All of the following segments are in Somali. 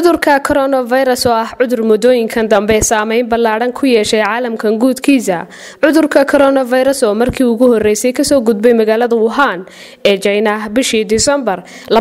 cudurka coronavirus oo ah cudur muddooyinkan dambe saameyn ballaadhan ku yeeshay caalamkan guudkiisa cudurka coronavirus oo markii ugu horeysay kasoo gudbay magaalada wuhan ee jina bishii disembar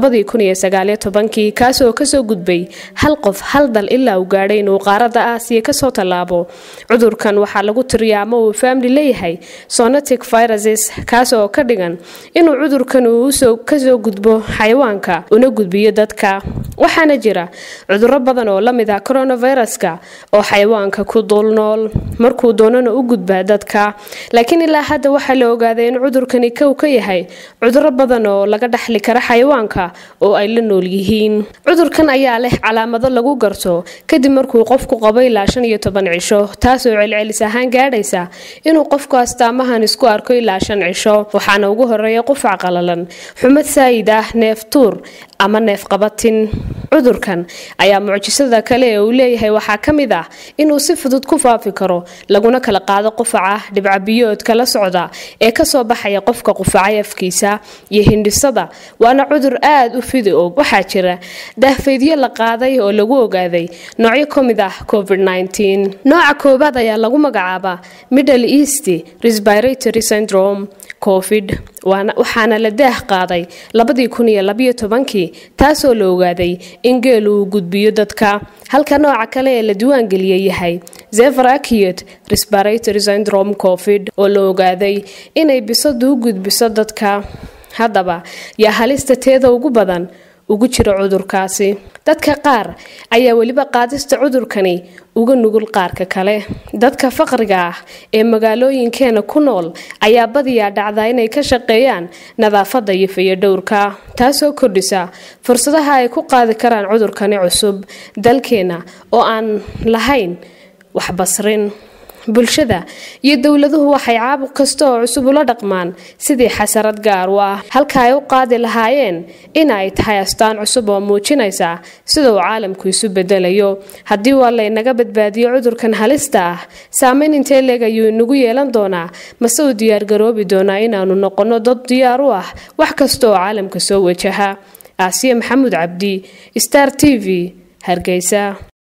kaasoo kasoo gudbay hal qof hal dal ilaa uu gaadhay inuu qaarada aasiya kasoo tallaabo cudurkan waxaa lagu tiriyaa ama uu faamli leeyahay sonatic viruses kaas oo ka dhigan inuu cudurkan uu kasoo gudbo xayawaanka una gudbiyo dadka waxaana jira cuduro badan oo lamid ah coronaviruska oo xayawaanka ku dul nool markuu doonana u gudbaa dadka laakiin ilaa hadda waxaa la ogaaday in cudurkani kow ka yahay cuduro badan oo laga dhaxli kara xayawaanka oo ay la nool yihiin cudurkan ayaa leh calaamado lagu garto kadib markuu qofku qabo ilaa shan iyo toban cisho taasoo celcelis ahaan gaadhaysa inuu qofku astaamahan isku arko ilaa shan cisho waxaana ugu horeeya qufac qalalan xumad saayid ah neef tuur ama neef qabatin cudurkan ayaa mucjisada kale ee uu leeyahay waxaa ka mid ah inuu si fudud ku faafi karo laguna kala qaado qufaca dhibcabiyoodka la socda ee kasoo baxaya qofka qufacay afkiisa iyo hindhisada waana cudur aada u fidi og waxaa jira daahfaydyo la qaaday oo lagu ogaaday noocyo ka mid ah covid nooca koobaad ayaa lagu magacaabaa middle east respiratory syndrome covid waxaana la daah qaaday kii taasoo la ogaaday in geel uu gudbiyo dadka halka nooca kale ee la diiwaangeliyay yahay zever acute respiratory syndrome covid oo la ogaaday inay bisadu u gudbiso dadka haddaba yaa halista teeda ugu badan ugu jira cudurkaasi dadka qaar ayaa weliba qaadista cudurkani uga nugul qaarka kale dadka faqriga ah ee magaalooyinkeena ku nool ayaa badiyaa dhacdaa inay ka shaqeeyaan nadaafadda iyo fayadhowrka taasoo kordhisa fursadaha ay ku qaadi karaan cudurkani cusub dalkeena oo aan lahayn waxbasrin bulshada iyo dowladuhu waxay caabuq kasta oo cusub ula dhaqmaan sidii xasarad gaar u ah halka ay u qaadi lahaayeen in ay tahay astaan cusub oo muujinaysa sida uu caalamku isu bedelayo haddii waa laynaga badbaadiyo cudurkan halista ah saameyn intee leeg ayuu inagu yeelan doonaa mase uu diyaargaroobi doonaa inaanu noqonno dad diyaar u ah wax kasta oo caalamka soo wajaha aasiya maxamuud cabdi star t v hargeysa